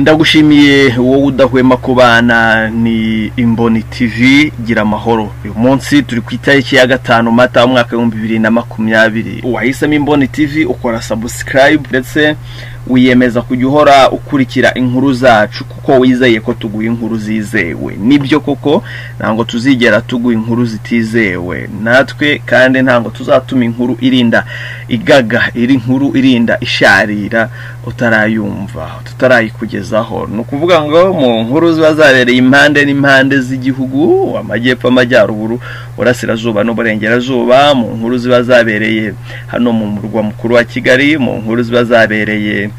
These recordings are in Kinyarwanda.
ndagushimiye wowe udahwema kubana ni imboni tv gira amahoro uyu munsi turi ku itariki ya gatanu mata umwaka w'ibihumbi bibiri na makumyabiri uwahisemo imboni tv ukora sabusikarayibu ndetse wiyemeza kujya uhora ukurikira inkuru zacu kuko wizeye ko tuguha inkuru zizewe nibyo koko ntabwo tuzigera tuguha inkuru zitizewe natwe kandi ntabwo tuzatuma inkuru irinda igaga iri nkuru irinda isharira utarayumva tutarayikugezaho ni ukuvuga ngo mu nkuru ziba zabereye impande n'impande z'igihugu amajyepfo amajyaruguru burasirazuba n'uburengerazuba mu nkuru ziba zabereye hano mu murwa mukuru wa kigali mu nkuru ziba zabereye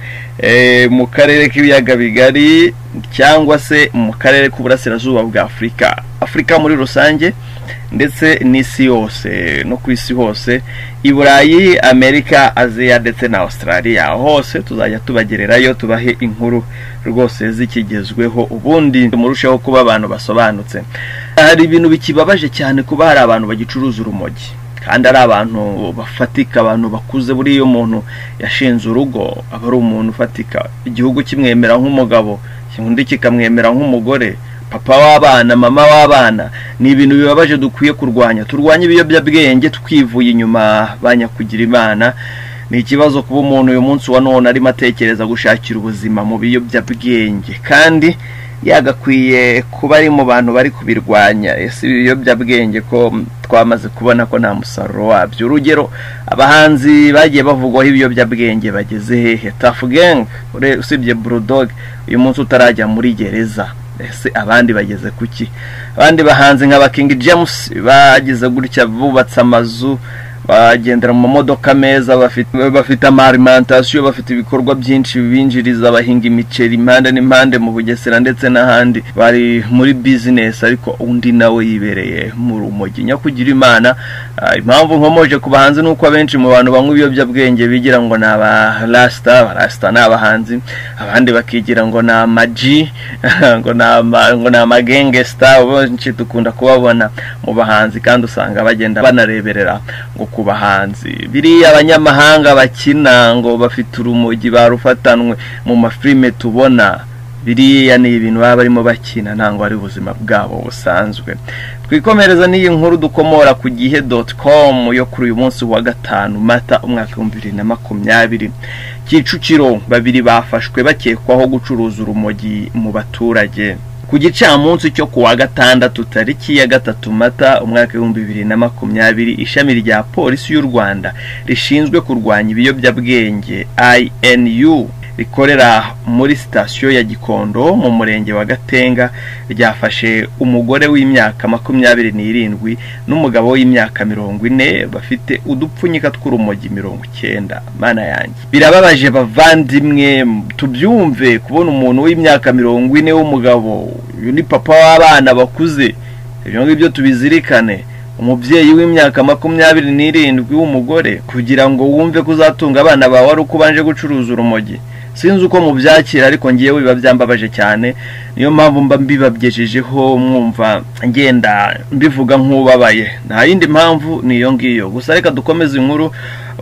mu karere k'ibiyaga bigari cyangwa se mu karere k'uburasirazuba bwa afurika afurika muri rusange ndetse n'isi yose no ku isi hose i burayi amerika aziya ndetse na australia hose tuzajya tubagererayo tubahe inkuru rwose zikigezweho ubundi murusheho kuba abantu basobanutse hari ibintu bikibabaje cyane kuba hari abantu bagicuruza urumogi kandi ari abantu bafatika abantu bakuze buriya iyo umuntu yashinze urugo aba ari umuntu ufatika igihugu kimwemera nk'umugabo undi kikamwemera nk'umugore papa w'abana mama w'abana ni ibintu bibabaje dukwiye kurwanya turwanye ibiyobyabwenge twivuye inyuma ba nyakugira imana ni ikibazo kuba umuntu uyu munsi wa none arimo atekereza gushakira ubuzima mu biyobyabwenge kandi yagakwiye kuba ari mu bantu bari kubirwanya ese ibiyobyabwenge ko twamaze kubona ko nta musaruro wabyo urugero abahanzi bagiye bavugwaho ibiyobyabwenge bageze hehe tafu gengi usibye burudogi uyu munsi utarajya muri gereza ese abandi bageze kuki abandi bahanze nka ba kingi james bagize gutya bubatse amazu bagendera mu mamodoka meza bafite amarimantasiyo bafite ibikorwa byinshi binjiriza bahinga imiceri impande n'impande mu bugesera ndetse n'ahandi bari muri bizinesi ariko undi nawe yibereye mu rumogi nyakugira imana impamvu nkomoje ku bahanzi ni uko abenshi mu bantu banywa ibiyobyabwenge bigira ngo ni abarasita abarasita ni abahanzi abandi bakigira ngo ni amaji ngo ni amagengesita benshi dukunda kubabona mu bahanzi kandi usanga bagenda banareberera ngo ku bahanzi biriya abanyamahanga bakina ngo bafite urumogi barufatanwe mu mafilime tubona biriya ni ibintu baba barimo bakina ntabwo ari ubuzima bwabo busanzwe twikomereza n'iyi nkuru dukomora ku gihe doti komu yo kuri uyu munsi wa gatanu mata umwaka w'ibihumbi bibiri na makumyabiri kicukiro babiri bafashwe bakekwaho gucuruza urumogi mu baturage ku gicamunsi cyo ku wa gatandatu tariki ya gatatu mata umwaka w'ibihumbi bibiri na makumyabiri ishami rya polisi y'u rwanda rishinzwe kurwanya ibiyobyabwenge inu rikorera muri sitasiyo ya gikondo mu murenge wa gatenga ryafashe umugore w'imyaka makumyabiri n'irindwi n'umugabo w'imyaka mirongo ine bafite udupfunyika tw'urumogi mirongo icyenda mana yanjye birababaje bavandimwe tubyumve kubona umuntu w'imyaka mirongo ine w'umugabo uyu ni papa w'abana bakuze ibyo ngibyo tubizirikane umubyeyi w'imyaka makumyabiri n'irindwi w'umugore kugira ngo wumve ko uzatunga abana bawe ari uko ubanje gucuruza urumogi sinzi uko mubyakira ariko ngewe biba byambabaje cyane niyo mpamvu mba mbibabyejejeho mwumva ngenda mbivuga nk'ubabaye nta yindi mpamvu ni iyo ngiyo gusa reka dukomeze inkuru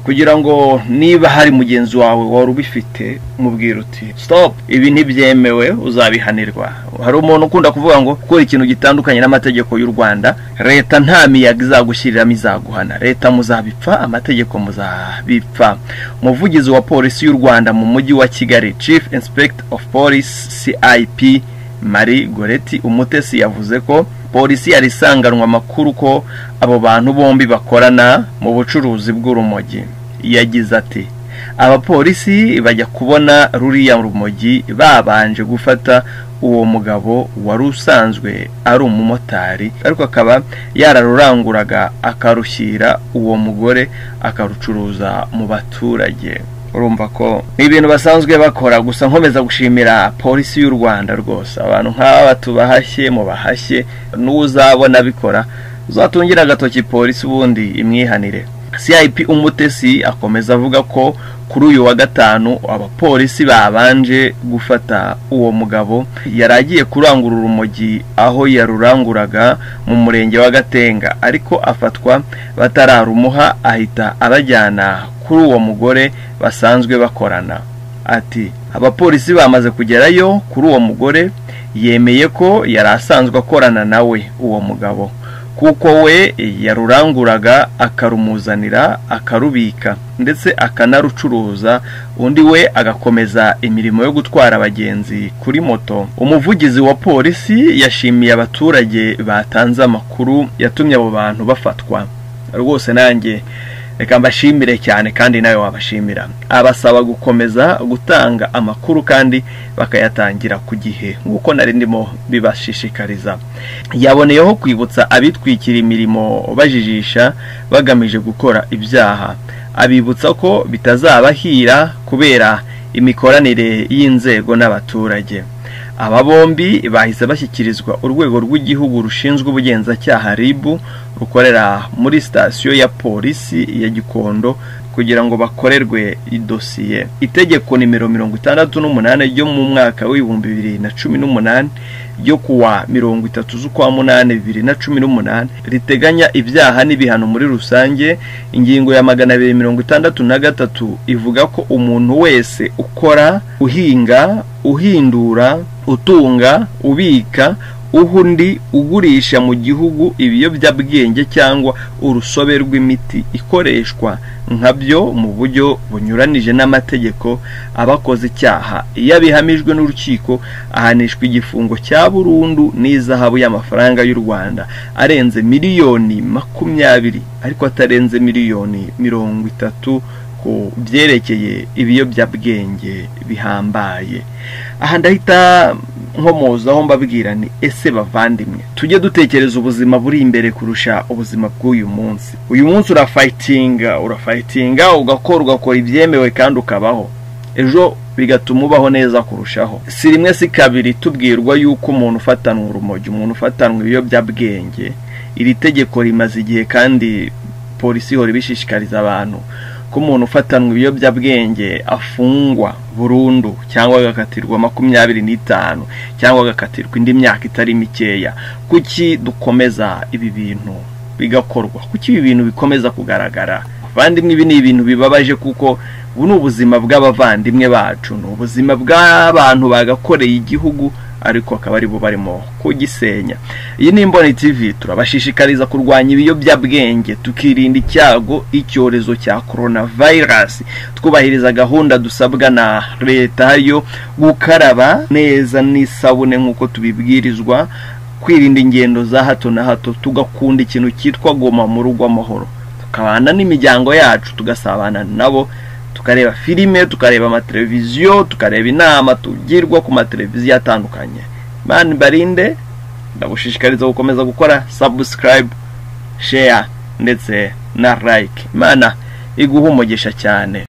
kugira ngo niba hari mugenzi wawe wari ubifite mubwira uti stop ibi ntibyemewe uzabihanirwa hari umuntu ukunda kuvuga ngo gukora ikintu gitandukanye n'amategeko y'u rwanda leta nta miyaga izagushyiriramo izaguhana leta muzabipfa amategeko muzabipfa umuvugizi wa polisi y'u rwanda mu mujyi wa kigali chief inspector of police cip marie goreti umutesi yavuze ko polisi yari isanganwa amakuru ko abo bantu bombi bakorana mu bucuruzi bw'urumogi yagize ati abapolisi bajya kubona ruriya rumogi babanje gufata uwo mugabo wari usanzwe ari umumotari ariko akaba yararuranguraga akarushyira uwo mugore akarucuruza mu baturage urumva ko ni ibintu basanzwe bakora gusa nkomeza gushimira polisi y'u rwanda rwose abantu nk'aba tubahashye mubahashye n'uzabona abikora uzatungire agatoki polisi ubundi imwihanire cip umutesi akomeza avuga ko kuri uyu wa gatanu abapolisi babanje gufata uwo mugabo yari agiye kurangura urumogi aho yaruranguraga mu murenge wa gatenga ariko afatwa batararumuha ahita abajyana kuri uwo mugore basanzwe bakorana ati abapolisi bamaze kugerayo kuri uwo mugore yemeye ko yari asanzwe akorana nawe uwo mugabo kuko we yaruranguraga akarumuzanira akarubika ndetse akanarucuruza undi we agakomeza imirimo yo gutwara abagenzi kuri moto umuvugizi wa polisi yashimiye abaturage batanze amakuru yatumye abo bantu bafatwa rwose nanjye reka mbashimire cyane kandi nawe wabashimira abasaba gukomeza gutanga amakuru kandi bakayatangira ku gihe nk'uko nari ndimo bibashishikariza yaboneyeho kwibutsa abitwikira imirimo bajijisha bagamije gukora ibyaha abibutsa ko bitazabahira kubera imikoranire y'inzego n'abaturage aba bombi bahise bashyikirizwa urwego rw'igihugu rushinzwe ubugenzacyaha rib rukorera muri sitasiyo ya polisi ya gikondo kugira ngo bakorerwe idosiye itegeko nimero mirongo itandatu n'umunani ryo mu mwaka w'ibihumbi bibiri na cumi n'umunani ryo kuwa mirongo itatu z'ukwa munani bibiri na cumi n'umunani riteganya ibyaha n'ibihano muri rusange ingingo ya magana abiri mirongo itandatu na gatatu ivuga ko umuntu wese ukora uhinga uhindura utunga ubika undi ugurisha mu gihugu ibiyobyabwenge cyangwa urusobe rw'imiti ikoreshwa nka byo mu buryo bunyuranije n'amategeko abakoze icyaha iyo abihamijwe n'urukiko ahanishwa igifungo cya burundu n'izahabu y'amafaranga y'u rwanda arenze miliyoni makumyabiri ariko atarenze miliyoni mirongo itatu ku byerekeye ibiyobyabwenge bihambaye aha ndahita nkomozaho mbabwira ni ese bavandimwe tujye dutekereza ubuzima buri imbere kurusha ubuzima bw'uyu munsi uyu munsi urafayitinga urafayitinga ugakora ugakora ibyemewe kandi ukabaho ejo bigatuma ubaho neza kurushaho si rimwe si kabiri tubwirwa y'uko umuntu ufatanwa urumogi umuntu ufatanwa ibiyobyabwenge iri tegeko rimaze igihe kandi polisi ihora ibishishikariza abantu ko umuntu ufatanwa ibiyobyabwenge afungwa burundu cyangwa agakatirwa makumyabiri n'itanu cyangwa agakatirwa indi myaka itari mikeya kuki dukomeza ibi bintu bigakorwa kuki ibi bintu bikomeza kugaragara abavandimwe ibi ni ibintu bibabaje kuko ubu ni ubuzima bw'abavandimwe bacu ni ubuzima bw'abantu bagakoreye igihugu ariko akaba ari bo barimo kugisenya iyi ni imboni tv turabashishikariza kurwanya ibiyobyabwenge tukirinda icyago icyorezo cya korona vayirasi twubahiriza gahunda dusabwa na leta yo gukaraba neza n'isabune nk'uko tubibwirizwa kwirinda ingendo za hato na hato tugakunda ikintu cyitwa goma mu rugo amahoro tukabana n'imiryango yacu tugasabana nabo tukareba filime tukareba amateleviziyo tukareba inama tugirwa ku mateleviziyo atandukanye mani barinde ndagushishikariza gukomeza gukora sabusikarayibu sheya ndetse na layike imana iguha umugisha cyane